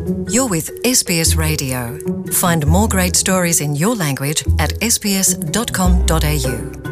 You're with SBS Radio. Find more great stories in your language at sbs.com.au.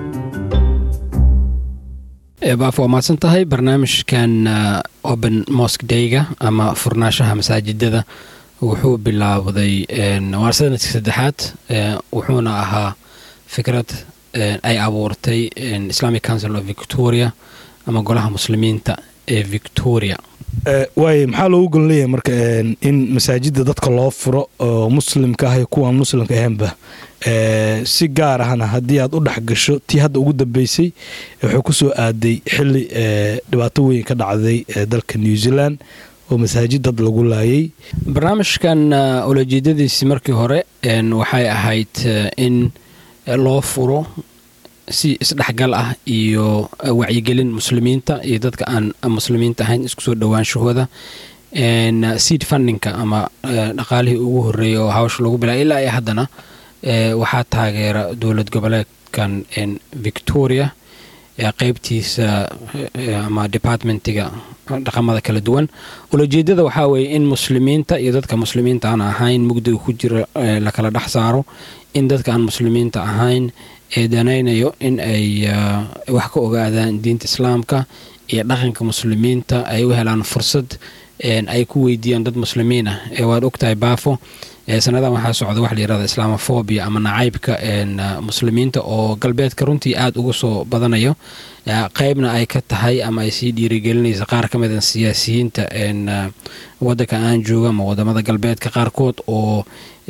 baaf waa mahadsan tahay barnaamijkan open mosque dayga ama furnaashaha masaajidada wuxuu bilaawday waa sanadkii saddexaad wuxuuna ahaa fikrad ay abuurtay islamic council of victoria ama golaha muslimiinta ee victoria waay maxaa loogu golan leeyahay marka in masaajida dadka loo furo oo muslimka ah iyo kuwaan muslimka ahaanba si gaar ahna haddii aad u dhex gasho tii hadda ugu dambeysay wuxuu ku soo aaday xili dhibaato weyn ka dhacday dalka new zealand oo masaajid dad lagu laayay barnaamijkan ulajeedadiisii markii hore waxay ahayd in loo furo si isdhexgal ah iyo wacyigelin muslimiinta iyo dadka aan muslimiinta ahayn isku soo dhowaanshahooda seed fundingka ama dhaqaalihii ugu horeeyay oo hawsha lagu bilaa ilaa iyo haddana waxaa taageera dowlad goboleedkan victoria qeybtiisa ama departmentiga dhaqamada kala duwan ulajeedada waxaa weeye in muslimiinta iyo dadka muslimiinta aan ahayn mugdiga ku jira lakala dhex saaro in dadka aan muslimiinta ahayn ee danaynayo in ay wax ka ogaadaan diinta islaamka iyo dhaqanka muslimiinta ay u helaan fursad ay ku weydiiyaan dad muslimiin ah waad ogtahay baafo sanadan waxaa socda waxa layirahda islaamofobia ama nacaybka muslimiinta oo galbeedka runtii aada uga soo badanayo qeybna ay ka tahay ama ay sii dhiirigelinaysa qaar ka mida siyaasiyiinta wadanka aan jooga ama wadamada galbeedka qaarkood oo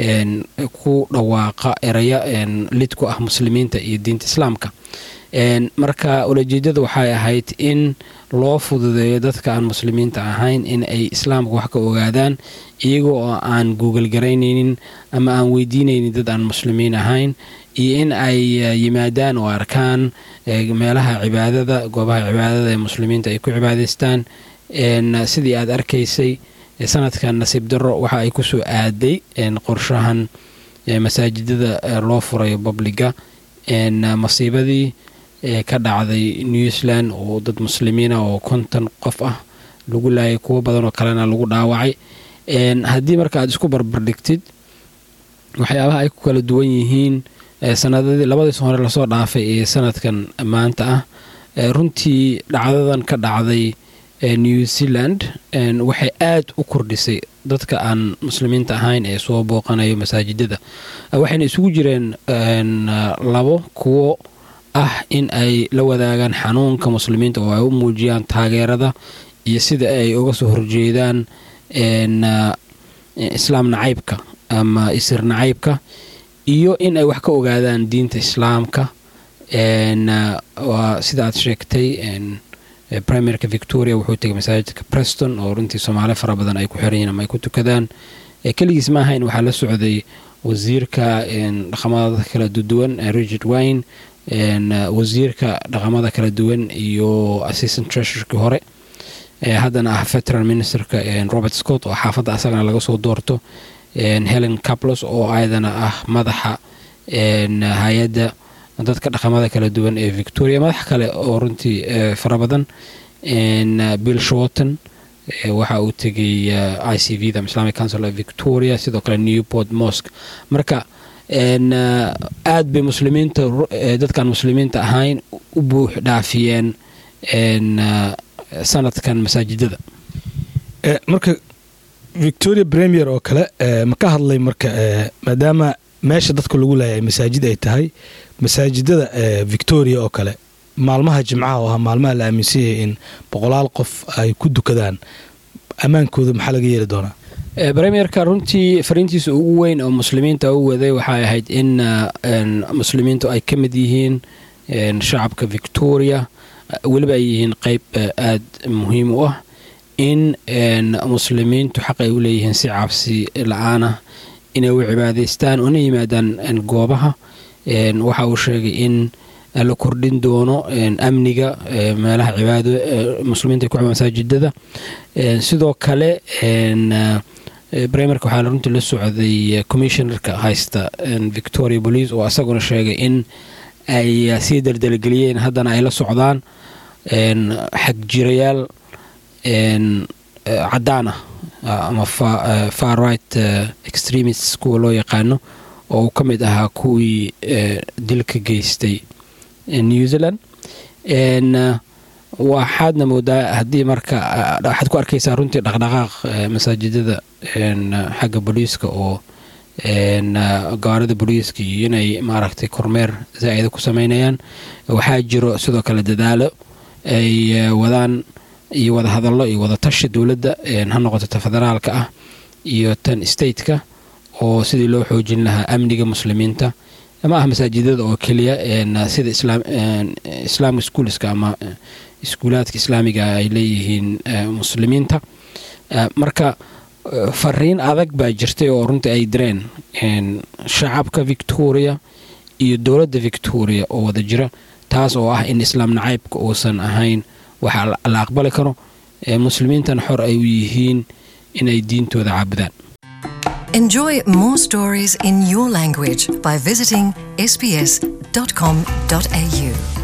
ku dhawaaqa eraya lid ku ah muslimiinta iyo diinta islaamka marka ulajeedada waxay ahayd in loo fududeeyo dadka aan muslimiinta ahayn in ay islaamka wax ka ogaadaan iyaga oo aan google garaynaynin ama aan weydiinaynin dad aan muslimiin ahayn iyo in ay yimaadaan oo arkaan meelaha cibaadada goobaha cibaadada ee muslimiinta ay ku cibaadaystaan sidii aad arkaysay sanadkan nasiib darro waxa ay kusoo aaday qorshahan masaajidada loo furayo babliga masiibadii ka dhacday new zealand oo dad muslimiina oo konton qof ah lagu laayay kuwo badan oo kalena lagu dhaawacay haddii marka aad isku barbardhigtid waxyaabaha ay ku kala duwan yihiin sanadadii labadiis hore lasoo dhaafay ee sanadkan maanta ah runtii dhacdadan ka dhacday new zealand waxay aad u kordhisay dadka aan muslimiinta ahayn ee soo booqanayo masaajidada waxayna isugu jireen labo kuwo ah in ay la wadaagaan xanuunka muslimiinta oo ay u muujiyaan taageerada iyo sida ay uga soo horjeedaan islaam nacaybka ama isir nacaybka iyo in ay wax ka ogaadaan diinta islaamka sida aad sheegtay primerka victoria wuxuu tegay masaajidka preston oo runtii soomaali fara badan ay ku xiranyihin ama ay ku tukadaan keligiis ma ahayn waxaa la socday wasiirka dhaqamada kala duwan richard wine wasiirka dhaqamada kala duwan iyo assistant treasurkii hore haddana ah veteran ministerka robert scott oo xaafadda asagana laga soo doorto helen caplos oo ayadana ah madaxa hay-adda dadka dhaqamada kala duwan ee victoria madax kale oo runtii fara badan bill shorton waxa uu tegay i c v da islamic council of victoria sidoo kale newport mosque marka aad bay muslimiinta dadkaan muslimiinta ahayn u buux dhaafiyeen sanadkan masaajidada marka victoria premier oo kale ma ka hadlay marka maadaama meesha dadka lagu laayay masaajid ay tahay masaajidada victoria oo kale maalmaha jimcaha oo ahaa maalmaha la aaminsan yahay in boqolaal qof ay ku dukadaan ammaankooda maxaa laga yeeli doonaa premierka runtii fariintiisa ugu weyn oo muslimiinta u waday waxay ahayd in muslimiintu ay ka mid yihiin shacabka victoria weliba ay yihiin qeyb aada muhiim u ah in muslimiintu xaq ay u leeyihiin si cabsi la-aanah inay u cibaadaystaan una yimaadaan goobaha waxa uu sheegay in la kordhin doono amniga meelaha cibaado muslimiinta ku masaajidada sidoo kale brimerka waxaa runtii la socday commissionerka haysta victoria police oo asaguna sheegay in ay sii daldalgeliyeen haddana ay la socdaan xagjirayaal caddaan ah ama far right extremists kuwa loo yaqaano oo uu ka mid ahaa kuwii dilka geystay new zealand waxaadna moodaa haddii marka waxaad ku arkaysaa runtii dhaqdhaqaaq masaajidada xagga booliiska oo gawaarida booliiska iyo inay maaragtay kormeer zaa'ida ku sameynayaan waxaa jiro sidoo kale dadaalo ay wadaan iyo wada hadallo iyo wada tashi dowladda ha noqoto ta federaalka ah iyo tan stateka oo sidii loo xoojin lahaa amniga muslimiinta ma ah masaajidada oo keliya sida islaamic schoolska ama iskuulaadka islaamiga ay leeyihiin muslimiinta marka fariin adag baa jirtay oo runtii ay direen shacabka victoria iyo dowladda victoria oo wada jira taas oo ah in islaam nacaybka uusan ahayn waxa la aqbali karo muslimiintan xor ay u yihiin inay diintooda caabudaan Enjoy more stories in your language by visiting sbs.com.au.